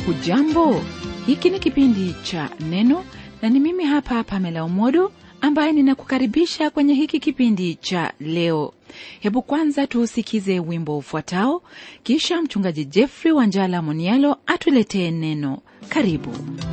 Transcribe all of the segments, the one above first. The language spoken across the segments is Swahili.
hujambo hiki ni kipindi cha neno na ni mimi hapa pamela umodo ambaye ninakukaribisha kwenye hiki kipindi cha leo hebu kwanza tuusikize wimbo ufuatao kisha mchungaji jeffrey wanjala monialo atuletee neno karibu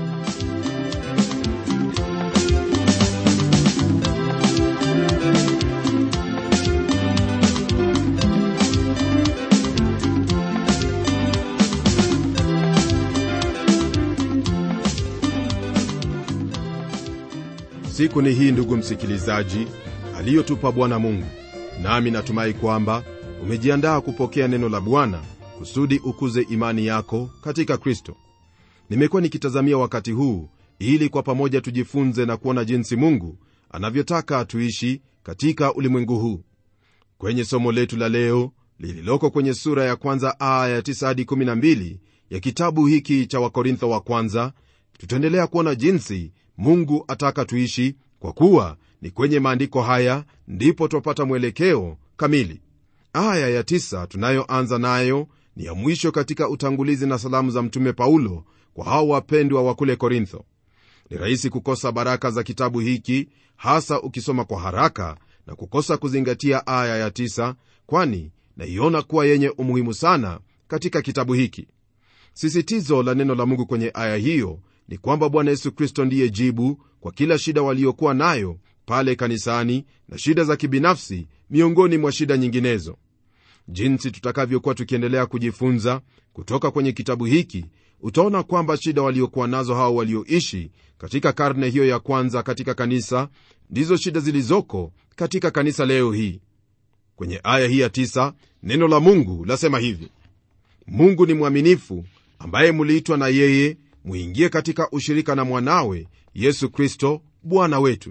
siku ni hii ndugu msikilizaji aliyotupa bwana mungu nami natumai kwamba umejiandaa kupokea neno la bwana kusudi ukuze imani yako katika kristo nimekuwa nikitazamia wakati huu ili kwa pamoja tujifunze na kuona jinsi mungu anavyotaka tuishi katika ulimwengu huu kwenye somo letu la leo lililoko kwenye sura ya kwanza aya ya 9 hadi 12 ya kitabu hiki cha wakorintho wa kwanza tutaendelea kuona jinsi mungu ataka tuishi kwa kuwa ni kwenye maandiko haya ndipo twapata mwelekeo kamili aya ya tisa tunayoanza nayo ni ya mwisho katika utangulizi na salamu za mtume paulo kwa hao wapendwa wa kule korintho ni rahisi kukosa baraka za kitabu hiki hasa ukisoma kwa haraka na kukosa kuzingatia aya ya tisa kwani naiona kuwa yenye umuhimu sana katika kitabu hiki sisitizo la neno la mungu kwenye aya hiyo ni kwamba bwana yesu kristo ndiye jibu kwa kila shida waliokuwa nayo pale kanisani na shida za kibinafsi miongoni mwa shida nyinginezo jinsi tutakavyokuwa tukiendelea kujifunza kutoka kwenye kitabu hiki utaona kwamba shida waliokuwa nazo hao walioishi katika karne hiyo ya kwanza katika kanisa ndizo shida zilizoko katika kanisa leo hii kwenye aya hii ya tisa, neno la mungu lasema hivi mungu ni mwaminifu ambaye muliitwa na yeye muingie katika ushirika na mwanawe yesu kristo bwana wetu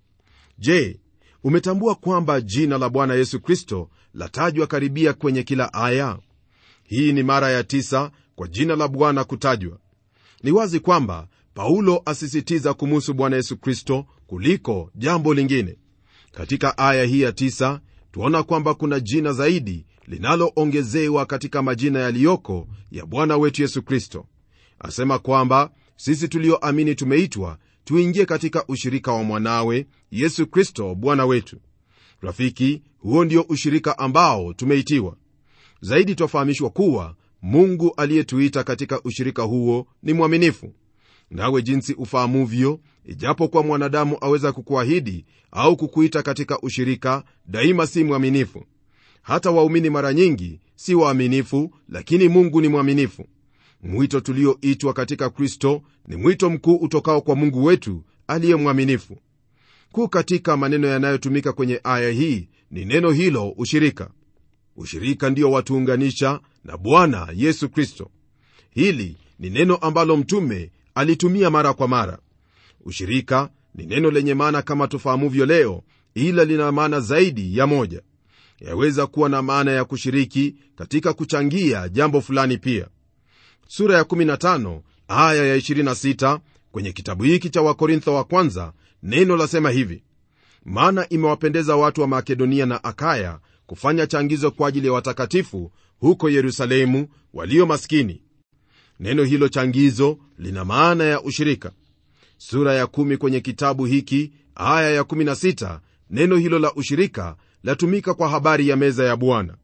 je umetambua kwamba jina la bwana yesu kristo latajwa karibia kwenye kila aya hii ni mara ya tisa kwa jina la bwana kutajwa ni wazi kwamba paulo asisitiza kumuhusu bwana yesu kristo kuliko jambo lingine katika aya hii ya tisa tuona kwamba kuna jina zaidi linaloongezewa katika majina yaliyoko ya bwana wetu yesu kristo asema kwamba sisi tulioamini tumeitwa tuingie katika ushirika wa mwanawe yesu kristo bwana wetu rafiki huo ndio ushirika ambao tumeitiwa zaidi twafahamishwa kuwa mungu aliyetuita katika ushirika huo ni mwaminifu nawe jinsi ufahamuvyo ijapokuwa mwanadamu aweza kukuahidi au kukuita katika ushirika daima si mwaminifu hata waumini mara nyingi si waaminifu lakini mungu ni mwaminifu mwito tulioitwa katika kristo ni mwito mkuu utokao kwa mungu wetu aliye mwaminifu kuu katika maneno yanayotumika kwenye aya hii ni neno hilo ushirika ushirika ndio watuunganisha na bwana yesu kristo hili ni neno ambalo mtume alitumia mara kwa mara ushirika ni neno lenye maana kama tufahamuvyo leo ila lina maana zaidi ya moja yaweza kuwa na maana ya kushiriki katika kuchangia jambo fulani pia sura ya 15 aya ya 26 kwenye kitabu hiki cha wakorintho wa kwanza neno lasema hivi maana imewapendeza watu wa makedonia na akaya kufanya changizo kwa ajili ya watakatifu huko yerusalemu walio maskini neno hilo changizo lina maana ya ushirika sura ya 1 kwenye kitabu hiki aya ya 16 neno hilo la ushirika latumika kwa habari ya meza ya bwana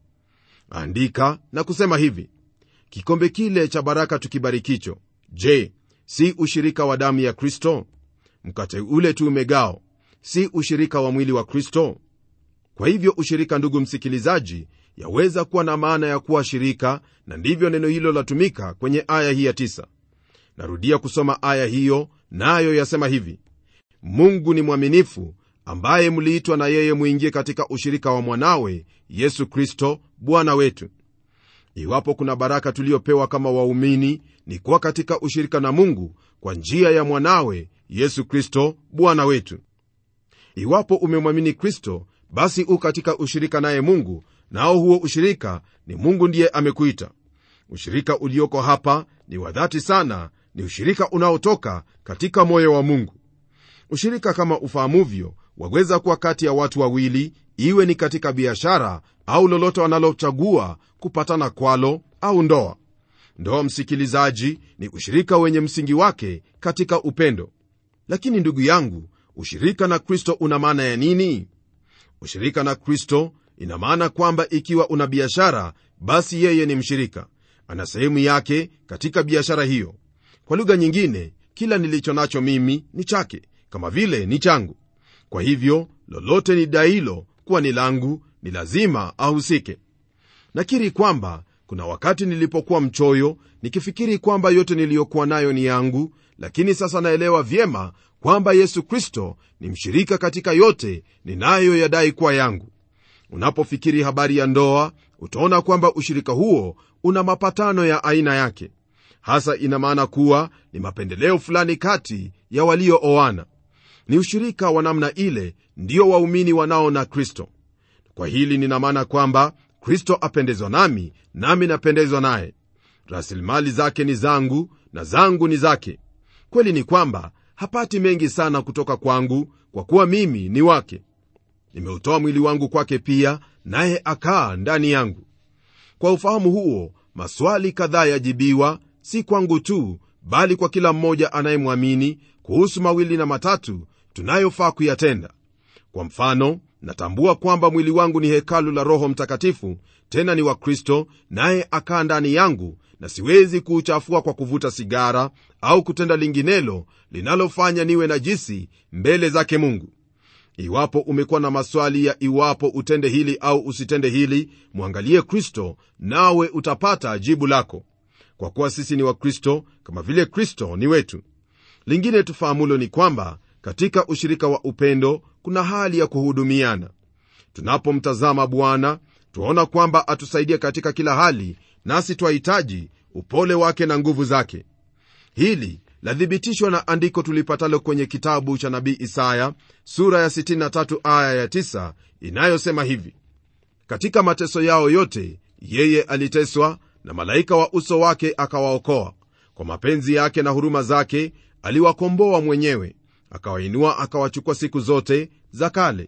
andika na kusema hivi kikombe kile cha baraka tukibarikicho je si ushirika wa damu ya kristo mkate ule tu umegao si ushirika wa mwili wa kristo kwa hivyo ushirika ndugu msikilizaji yaweza kuwa na maana ya kuwa shirika na ndivyo neno hilo latumika kwenye aya hii ya tisa. narudia kusoma aya hiyo nayo na yasema hivi mungu ni mwaminifu ambaye mliitwa na yeye mwingie katika ushirika wa mwanawe yesu kristo bwana wetu iwapo kuna baraka tuliyopewa kama waumini ni kuwa katika ushirika na mungu kwa njia ya mwanawe yesu kristo bwana wetu iwapo umemwamini kristo basi u katika ushirika naye mungu nao huo ushirika ni mungu ndiye amekuita ushirika ulioko hapa ni wa dhati sana ni ushirika unaotoka katika moyo wa mungu ushirika kama ufahamuvyo waweza kuwa kati ya watu wawili iwe ni katika biashara au lolote wanalochagua kupatana kwalo au ndoa ndoa msikilizaji ni ushirika wenye msingi wake katika upendo lakini ndugu yangu ushirika na kristo una maana ya nini ushirika na kristo ina maana kwamba ikiwa una biashara basi yeye ni mshirika ana sehemu yake katika biashara hiyo kwa lugha nyingine kila nilicho nacho mimi ni chake kama vile ni changu kwa hivyo lolote ni dailo kuwa ni langu ni lazima ahusike nakiri kwamba kuna wakati nilipokuwa mchoyo nikifikiri kwamba yote niliyokuwa nayo ni yangu lakini sasa naelewa vyema kwamba yesu kristo ni mshirika katika yote ninayoyadai kuwa yangu unapofikiri habari ya ndoa utaona kwamba ushirika huo una mapatano ya aina yake hasa ina maana kuwa ni mapendeleo fulani kati ya waliooana ni ushirika wa namna ile ndio waumini wanao na kristo kwa hili nina maana kwamba kristo apendezwa nami nami napendezwa naye rasilimali zake ni zangu na zangu ni zake kweli ni kwamba hapati mengi sana kutoka kwangu kwa kuwa mimi ni wake nimeutoa mwili wangu kwake pia naye akaa ndani yangu kwa ufahamu huo maswali kadhaa yajibiwa si kwangu tu bali kwa kila mmoja anayemwamini kuhusu mawili na matatu tunayofaa kuyatenda kwa mfano natambua kwamba mwili wangu ni hekalu la roho mtakatifu tena ni wa kristo naye akaa ndani yangu na siwezi kuuchafua kwa kuvuta sigara au kutenda linginelo linalofanya niwe najisi mbele zake mungu iwapo umekuwa na maswali ya iwapo utende hili au usitende hili mwangalie kristo nawe utapata jibu lako kwa kuwa sisi ni wakristo kama vile kristo ni wetu lingine tufahamulo ni kwamba katika ushirika wa upendo kuna hali ya kuhudumiana tunapomtazama bwana twaona kwamba atusaidia katika kila hali nasi twahitaji upole wake na nguvu zake hili lathibitishwa na andiko tulipatalo kwenye kitabu cha nabii isaya sura ya 63 aya ya 9 inayosema hivi katika mateso yao yote yeye aliteswa na malaika wa uso wake akawaokoa kwa mapenzi yake na huruma zake aliwakomboa mwenyewe akawainua akawachukua siku zote za kale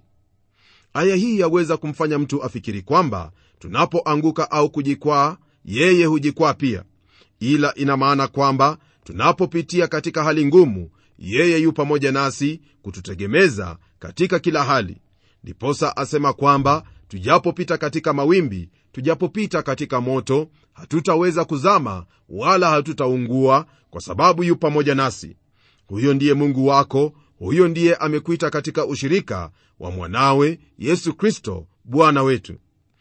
aya hii yaweza kumfanya mtu afikiri kwamba tunapoanguka au kujikwaa yeye hujikwaa pia ila ina maana kwamba tunapopitia katika hali ngumu yeye yu pamoja nasi kututegemeza katika kila hali ndiposa asema kwamba tujapopita katika mawimbi tujapopita katika moto hatutaweza kuzama wala hatutaungua kwa sababu yu pamoja nasi huyo ndiye mungu wako huyo ndiye amekuita katika ushirika wa mwanawe yesu kristo bwana wetu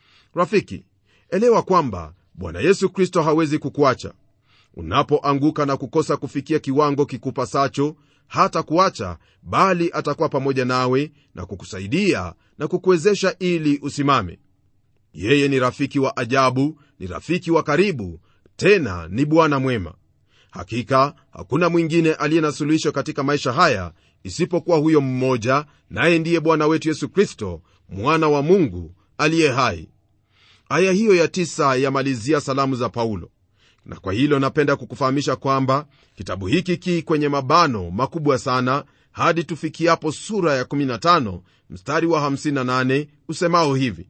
rafiki elewa kwamba bwana yesu kristo hawezi kukuacha unapoanguka na kukosa kufikia kiwango kikupasacho hata kuacha bali atakuwa pamoja nawe na kukusaidia na kukuwezesha ili usimame yeye ni rafiki wa ajabu ni rafiki wa karibu tena ni bwana mwema hakika hakuna mwingine aliye na suluhisho katika maisha haya isipokuwa huyo mmoja naye ndiye bwana wetu yesu kristo mwana wa mungu aliye hai aya hiyo ya tisa yamalizia salamu za paulo na kwa hilo napenda kukufahamisha kwamba kitabu hiki ki kwenye mabano makubwa sana hadi tufikiapo sura ya 15 mstari wa 58 usemao hivi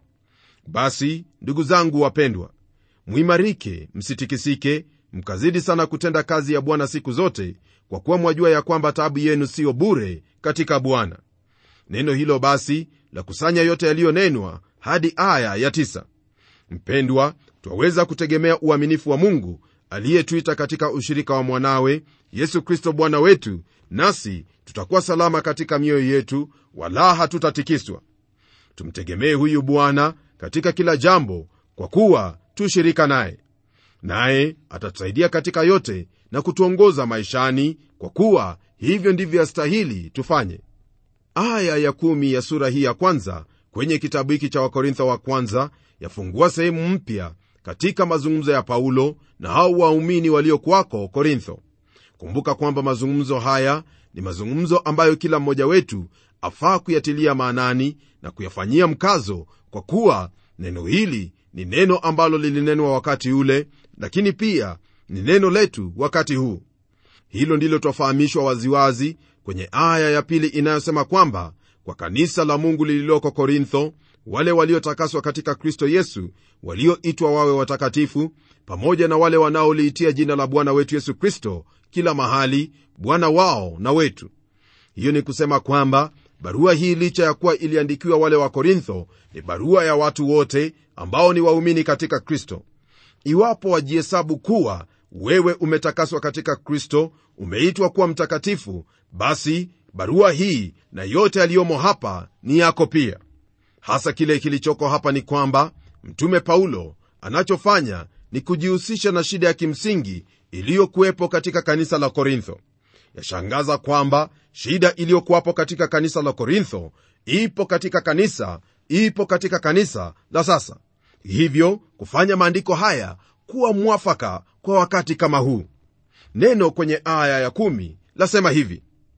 basi ndugu zangu wapendwa mwimarike msitikisike mkazidi sana kutenda kazi ya bwana siku zote kwa kuwa mwajua ya kwamba taabu yenu siyo bure katika bwana neno hilo basi la kusanya yote yaliyonenwa hadi aya ya tisa. mpendwa twaweza kutegemea uaminifu wa mungu aliyetuita katika ushirika wa mwanawe yesu kristo bwana wetu nasi tutakuwa salama katika mioyo yetu wala hatutatikiswa tumtegemee huyu bwana katika kila jambo kwa kuwa tu shirika naye naye atatusaidia katika yote na kutuongoza maishani kwa kuwa hivyo ndivyo yastahili tufanye aya ya kumi ya sura hii ya kwanza kwenye kitabu hiki cha wakorintho wa kwanza yafungua sehemu mpya katika mazungumzo ya paulo na hao waumini waliokwako korintho kumbuka kwamba mazungumzo haya ni mazungumzo ambayo kila mmoja wetu afaa kuyatilia maanani na kuyafanyia mkazo kwa kuwa neno hili ni neno ambalo lilinenwa wakati ule lakini pia ni neno letu wakati huu hilo ndilo twafahamishwa waziwazi kwenye aya ya pili inayosema kwamba kwa kanisa la mungu lililoko korintho wale waliotakaswa katika kristo yesu walioitwa wawe watakatifu pamoja na wale wanaoliitia jina la bwana wetu yesu kristo kila mahali bwana wao na wetu hiyo ni kusema kwamba barua hii licha ya kuwa iliandikiwa wale wa korintho ni barua ya watu wote ambao ni waumini katika kristo iwapo wajihesabu kuwa wewe umetakaswa katika kristo umeitwa kuwa mtakatifu basi barua hii na yote yaliyomo hapa ni yako pia hasa kile kilichoko hapa ni kwamba mtume paulo anachofanya ni kujihusisha na shida ya kimsingi iliyokuwepo katika kanisa la korintho yashangaza kwamba shida iliyokuwapo katika kanisa la korintho ipo katika kanisa ipo katika kanisa la sasa hivyo kufanya maandiko haya kuwa mwafaka kwa wakati kama huu neno kwenye aya ya kumi lasema hivi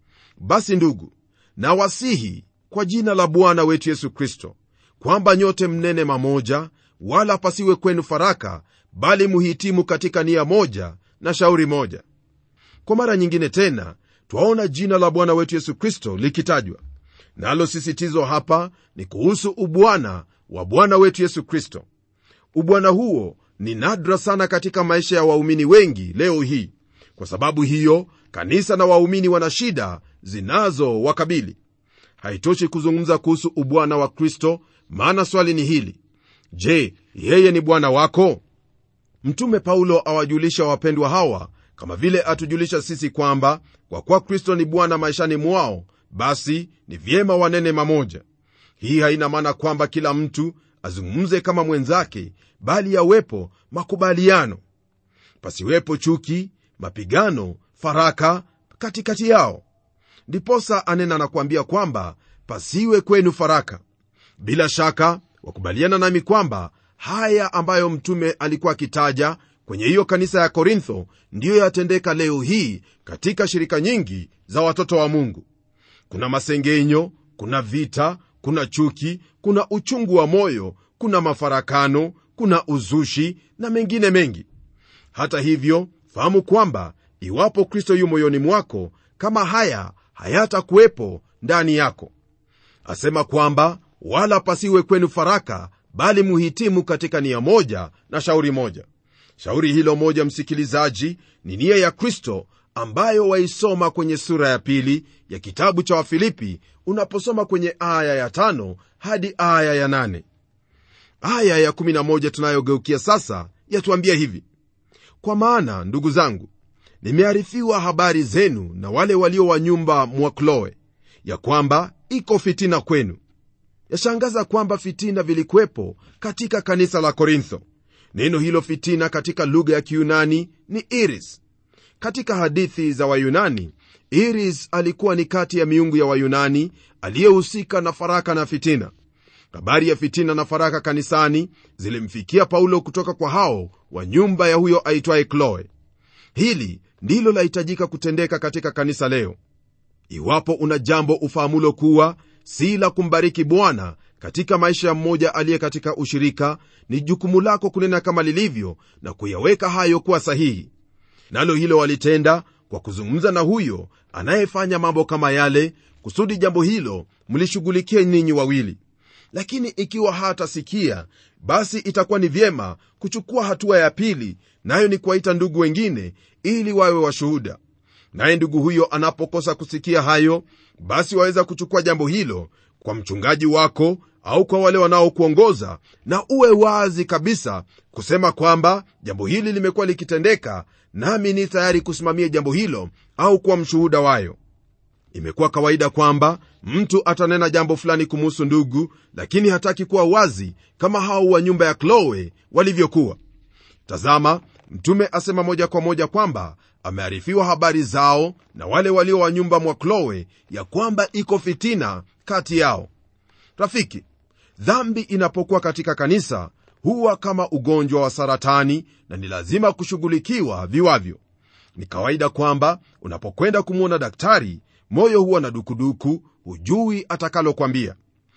basi ndugu na wasihi kwa jina la bwana wetu yesu kristo kwamba nyote mnene mamoja wala pasiwe kwenu faraka bali muhitimu katika nia moja na shauri moja kwa mara nyingine tena twaona jina la bwana wetu yesu kristo likitajwa nalo sisitizo hapa ni kuhusu ubwana wa bwana wetu yesu kristo ubwana huo ni nadra sana katika maisha ya waumini wengi leo hii kwa sababu hiyo kanisa na waumini wana shida zinazowakabili haitoshi kuzungumza kuhusu ubwana wa kristo maana swali ni hili je yeye ni bwana wako mtume paulo awajulisha wapendwa hawa kama vile atujulisha sisi kwamba kwa kuwa kristo ni bwana maishani mwao basi ni vyema wanene mamoja hii haina maana kwamba kila mtu azungumze kama mwenzake bali yawepo makubaliano pasiwepo chuki mapigano faraka katikati yao ndiposa anena na kuambia kwamba pasiwe kwenu faraka bila shaka wakubaliana nami kwamba haya ambayo mtume alikuwa akitaja kwenye hiyo kanisa ya korintho ndiyo yatendeka leo hii katika shirika nyingi za watoto wa mungu kuna masengenyo kuna vita kuna chuki kuna uchungu wa moyo kuna mafarakano kuna uzushi na mengine mengi hata hivyo fahamu kwamba iwapo kristo yu moyoni mwako kama haya hayatakuwepo ndani yako asema kwamba wala pasiwe kwenu faraka bali muhitimu katika nia moja na shauri moja shauri hilo moja msikilizaji ni nia ya kristo ambayo waisoma kwenye sura ya pili ya kitabu cha wafilipi unaposoma kwenye aya ya tano hadi aya ya nane aya ya 11 tunayogeukia sasa yatuambia hivi kwa maana ndugu zangu nimearifiwa habari zenu na wale walio wa nyumba mwa kloe ya kwamba iko fitina kwenu yashangaza kwamba fitina vilikuwepo katika kanisa la korintho neno hilo fitina katika lugha ya kiyunani ni iris katika hadithi za wayunani iris alikuwa ni kati ya miungu ya wayunani aliyehusika na faraka na fitina habari ya fitina na faraka kanisani zilimfikia paulo kutoka kwa hao wa nyumba ya huyo aitwaye kloe hili ndilo lahitajika kutendeka katika kanisa leo iwapo una jambo ufahamulo kuwa si la kumbariki bwana katika maisha ya mmoja aliye katika ushirika ni jukumu lako kunena kama lilivyo na kuyaweka hayo kuwa sahihi nalo hilo walitenda kwa kuzungumza na huyo anayefanya mambo kama yale kusudi jambo hilo mlishughulikie ninyi wawili lakini ikiwa hatasikia basi itakuwa ni vyema kuchukua hatua ya pili nayo ni kuwaita ndugu wengine ili wawe washuhuda naye ndugu huyo anapokosa kusikia hayo basi waweza kuchukua jambo hilo kwa mchungaji wako au kwa wale wanaokuongoza na uwe wazi kabisa kusema kwamba jambo hili limekuwa likitendeka nami ni tayari kusimamia jambo hilo au kuwa mshuhuda wayo imekuwa kawaida kwamba mtu atanena jambo fulani kumuhusu ndugu lakini hataki kuwa wazi kama hao wa nyumba ya kloe walivyokuwa tazama mtume asema moja kwa moja kwamba amearifiwa habari zao na wale walio wa nyumba mwa kloe ya kwamba iko fitina kati yao rafiki dhambi inapokuwa katika kanisa huwa kama ugonjwa wa saratani na ni lazima kushughulikiwa viwavyo ni kawaida kwamba unapokwenda kumwona daktari moyo huwa na dukuduku hujui atakalokwambia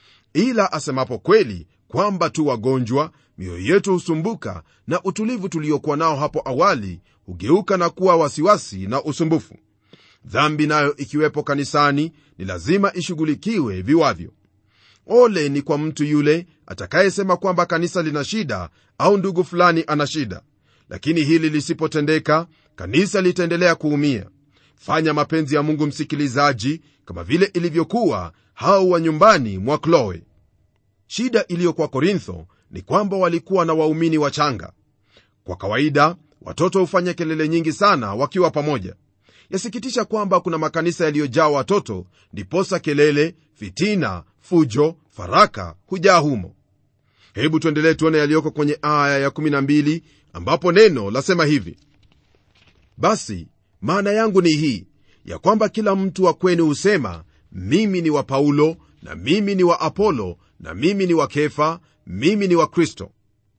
ila asemapo kweli kwamba tu wagonjwa mioyo yetu husumbuka na utulivu tuliokuwa nao hapo awali hugeuka na kuwa wasiwasi na usumbufu dhambi nayo ikiwepo kanisani ni lazima ishughulikiwe viwavyo ole ni kwa mtu yule atakayesema kwamba kanisa lina shida au ndugu fulani ana shida lakini hili lisipotendeka kanisa litaendelea kuumia fanya mapenzi ya mungu msikilizaji kama vile ilivyokuwa hao wa nyumbani mwa kloe shida iliyo kwa korintho ni kwamba walikuwa na waumini wachanga kwa kawaida watoto hufanya kelele nyingi sana wakiwa pamoja yasikitisha kwamba kuna makanisa yaliyojaa watoto ndiposa kelele fitina fujo faraka hujaa humo hebu tuendelee tuone yaliyoko kwenye aya ya12 ambapo neno lasema hivi basi maana yangu ni hii ya kwamba kila mtu wa kwenu husema mimi ni wa paulo na mimi ni wa apolo na mimi ni wa kefa mimi ni wa kristo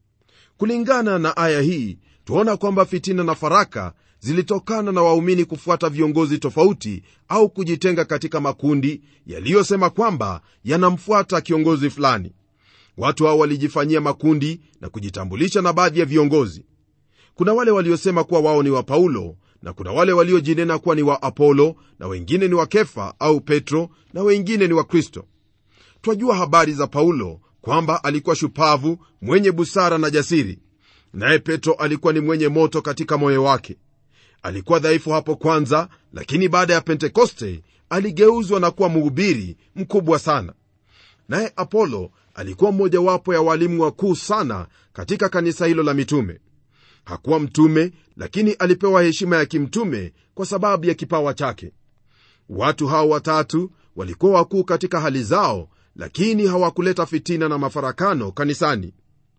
kulingana na aya hii tuona kwamba fitina na faraka zilitokana na waumini kufuata viongozi tofauti au kujitenga katika makundi yaliyosema kwamba yanamfuata kiongozi fulani watu hao walijifanyia makundi na kujitambulisha na baadhi ya viongozi kuna wale waliosema kuwa wao ni wa paulo na kuna wale waliojinena kuwa ni wa apolo na wengine ni wa kefa au petro na wengine ni wa kristo twajua habari za paulo kwamba alikuwa shupavu mwenye busara na jasiri naye petro alikuwa ni mwenye moto katika moyo wake alikuwa dhaifu hapo kwanza lakini baada ya pentekoste aligeuzwa na kuwa mhubiri mkubwa sana naye apolo alikuwa mmojawapo ya walimu wakuu sana katika kanisa hilo la mitume hakuwa mtume lakini alipewa heshima ya kimtume kwa sababu ya kipawa chake watu hao watatu walikuwa wakuu katika hali zao lakini hawakuleta fitina na mafarakano kanisani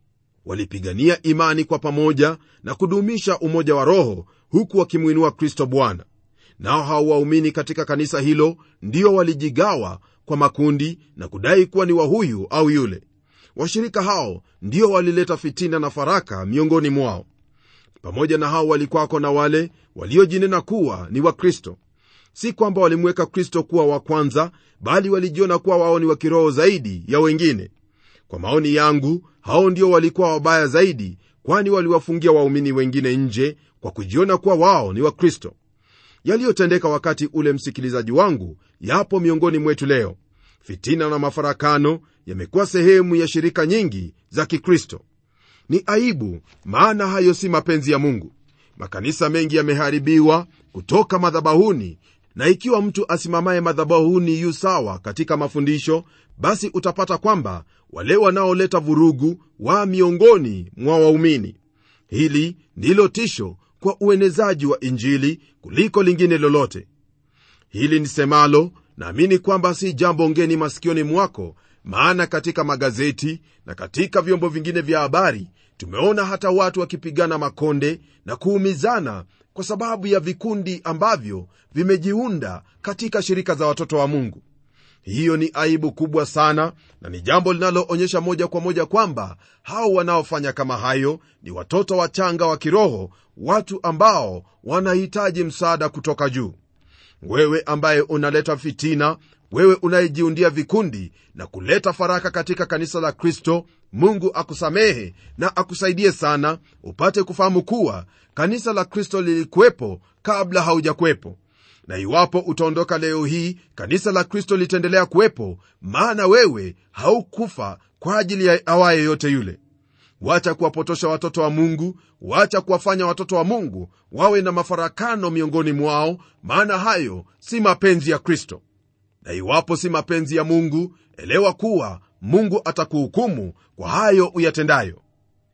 walipigania imani kwa pamoja na kudumisha umoja wa roho huku wakimwinua kristo bwana nao hao waumini katika kanisa hilo ndio walijigawa kwa makundi na kudai kuwa ni wa huyu au yule washirika hao ndio walileta fitina na faraka miongoni mwao pamoja na hao walikwako na wale waliojinena kuwa ni wakristo si kwamba walimweka kristo kuwa wa kwanza bali walijiona kuwa wao ni wa kiroho zaidi ya wengine kwa maoni yangu hao ndio walikuwa wabaya zaidi kwani waliwafungia waumini wengine nje kwa kujiona kuwa wao ni wakristo yaliyotendeka wakati ule msikilizaji wangu yapo miongoni mwetu leo fitina na mafarakano yamekuwa sehemu ya shirika nyingi za kikristo ni aibu maana hayo si mapenzi ya mungu makanisa mengi yameharibiwa kutoka madhabahuni na ikiwa mtu asimamaye madhabahuni yu sawa katika mafundisho basi utapata kwamba wale wanaoleta vurugu wa miongoni mwa waumini hili ndilo tisho kwa uenezaji wa injili kuliko lingine lolote hili nisemalo naamini kwamba si jambo ngeni masikioni mwako maana katika magazeti na katika vyombo vingine vya habari tumeona hata watu wakipigana makonde na kuumizana kwa sababu ya vikundi ambavyo vimejiunda katika shirika za watoto wa mungu hiyo ni aibu kubwa sana na ni jambo linaloonyesha moja kwa moja kwamba hao wanaofanya kama hayo ni watoto wachanga wa kiroho watu ambao wanahitaji msaada kutoka juu wewe ambaye unaleta fitina wewe unayejiundia vikundi na kuleta faraka katika kanisa la kristo mungu akusamehe na akusaidie sana upate kufahamu kuwa kanisa la kristo lilikuwepo kabla haujakuwepo na iwapo utaondoka leo hii kanisa la kristo litaendelea kuwepo maana wewe haukufa kwa ajili ya awaye yote yule wacha kuwapotosha watoto wa mungu wacha kuwafanya watoto wa mungu wawe na mafarakano miongoni mwao maana hayo si mapenzi ya kristo na iwapo si mapenzi ya mungu elewa kuwa mungu atakuhukumu kwa hayo uyatendayo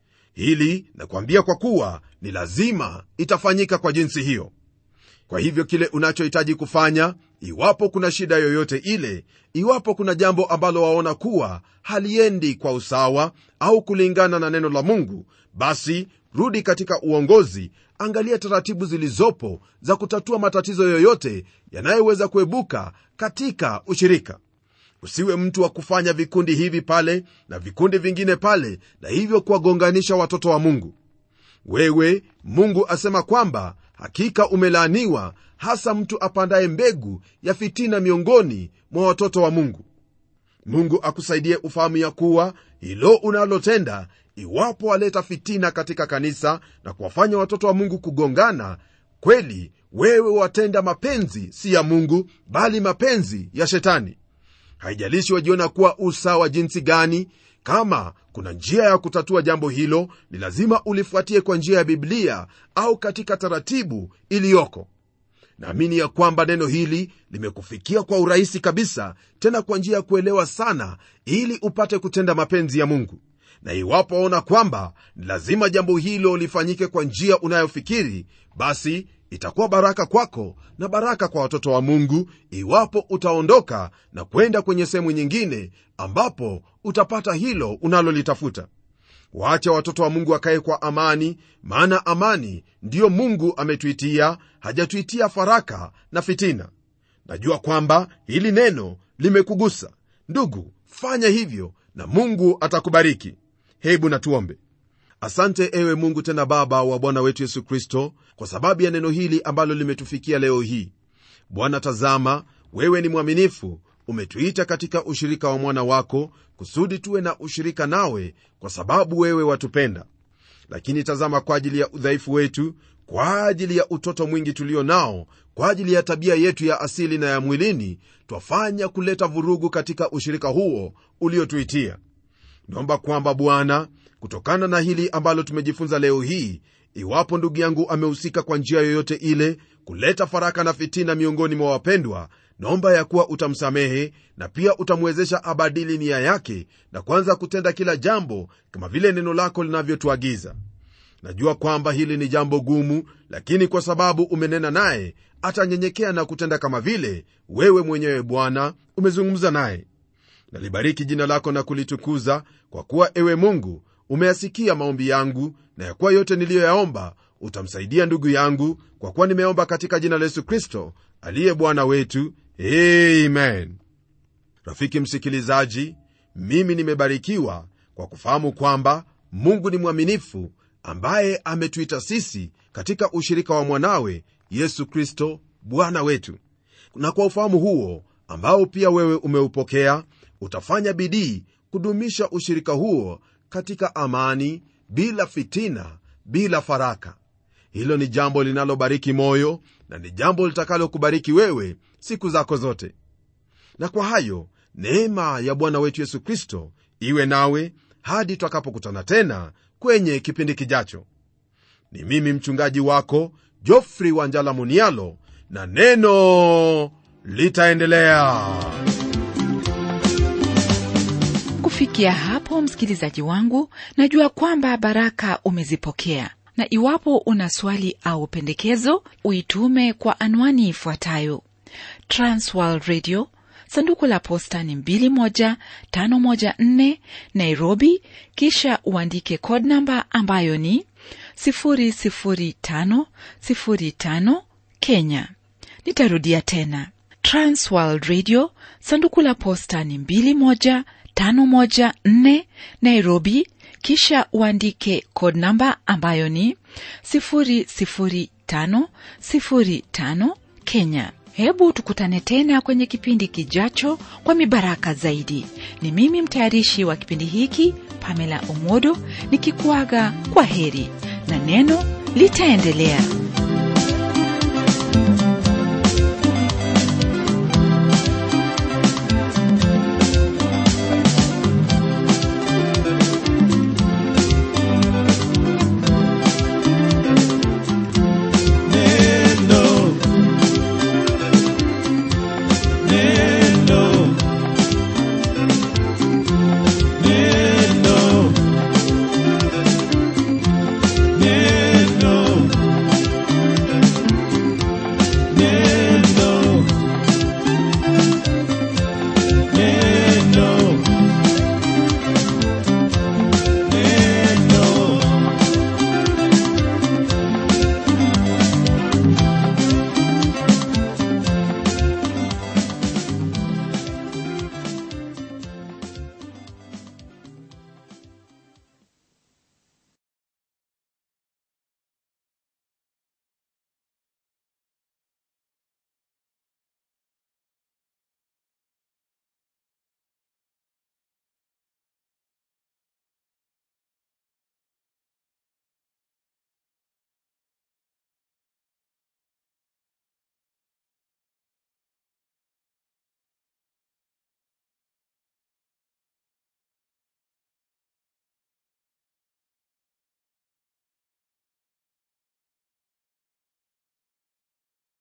hili nakwambia kwa kuwa ni lazima itafanyika kwa jinsi hiyo kwa hivyo kile unachohitaji kufanya iwapo kuna shida yoyote ile iwapo kuna jambo ambalo waona kuwa haliendi kwa usawa au kulingana na neno la mungu basi rudi katika uongozi angalia taratibu zilizopo za kutatua matatizo yoyote yanayoweza kuebuka katika ushirika usiwe mtu wa kufanya vikundi hivi pale na vikundi vingine pale na hivyo kuwagonganisha watoto wa mungu wewe mungu asema kwamba hakika umelaaniwa hasa mtu apandaye mbegu ya fitina miongoni mwa watoto wa mungu mungu akusaidie ufahamu ya kuwa hilo unalotenda iwapo waleta fitina katika kanisa na kuwafanya watoto wa mungu kugongana kweli wewe watenda mapenzi si ya mungu bali mapenzi ya shetani haijalishi wajiona kuwa usawa jinsi gani kama kuna njia ya kutatua jambo hilo ni lazima ulifuatie kwa njia ya biblia au katika taratibu iliyoko naamini ya kwamba neno hili limekufikia kwa urahisi kabisa tena kwa njia ya kuelewa sana ili upate kutenda mapenzi ya mungu na iwapo waona kwamba ni lazima jambo hilo lifanyike kwa njia unayofikiri basi itakuwa baraka kwako na baraka kwa watoto wa mungu iwapo utaondoka na kwenda kwenye sehemu nyingine ambapo utapata hilo unalolitafuta waache watoto wa mungu wakae kwa amani maana amani ndiyo mungu ametuitia hajatuitia faraka na fitina najua kwamba hili neno limekugusa ndugu fanya hivyo na mungu atakubariki hebu natuombe asante ewe mungu tena baba wa bwana wetu yesu kristo kwa sababu ya neno hili ambalo limetufikia leo hii bwana tazama wewe ni mwaminifu umetuita katika ushirika wa mwana wako kusudi tuwe na ushirika nawe kwa sababu wewe watupenda lakini tazama kwa ajili ya udhaifu wetu kwa ajili ya utoto mwingi tulio nao kwa ajili ya tabia yetu ya asili na ya mwilini twafanya kuleta vurugu katika ushirika huo uliotuitia naomba kwamba bwana kutokana na hili ambalo tumejifunza leo hii iwapo ndugu yangu amehusika kwa njia yoyote ile kuleta faraka na fitina miongoni mwa wapendwa naomba ya kuwa utamsamehe na pia utamwezesha abadili nia yake na kuanza kutenda kila jambo kama vile neno lako linavyotuagiza najua kwamba hili ni jambo gumu lakini kwa sababu umenena naye atanyenyekea na kutenda kama vile wewe mwenyewe bwana umezungumza naye nalibariki jina lako na kulitukuza kwa kuwa ewe mungu umeyasikia maombi yangu na ya kuwa yote niliyoyaomba utamsaidia ndugu yangu kwa kuwa nimeomba katika jina la yesu kristo aliye bwana wetu amen rafiki msikilizaji mimi nimebarikiwa kwa kufahamu kwamba mungu ni mwaminifu ambaye ametuita sisi katika ushirika wa mwanawe yesu kristo bwana wetu na kwa ufahamu huo ambao pia wewe umeupokea utafanya bidii kudumisha ushirika huo katika amani bila fitina bila faraka hilo ni jambo linalobariki moyo na ni jambo litakalokubariki wewe siku zako zote na kwa hayo neema ya bwana wetu yesu kristo iwe nawe hadi twakapokutana tena kwenye kipindi kijacho ni mimi mchungaji wako jofri wanjala munialo na neno litaendelea kufikia hapo msikilizaji wangu najua kwamba baraka umezipokea na iwapo una swali au pendekezo uitume kwa anwani ifuatayo transworld radio sanduku la posta ni 21514 nairobi kisha uandike code namba ambayo ni 00505 kenya nitarudia tena transworld radio sanduku la posta ni 21514 nairobi kisha uandike code namba ambayo ni 00505 kenya hebu tukutane tena kwenye kipindi kijacho kwa mibaraka zaidi ni mimi mtayarishi wa kipindi hiki pamela omodo nikikuaga kwa heri na neno litaendelea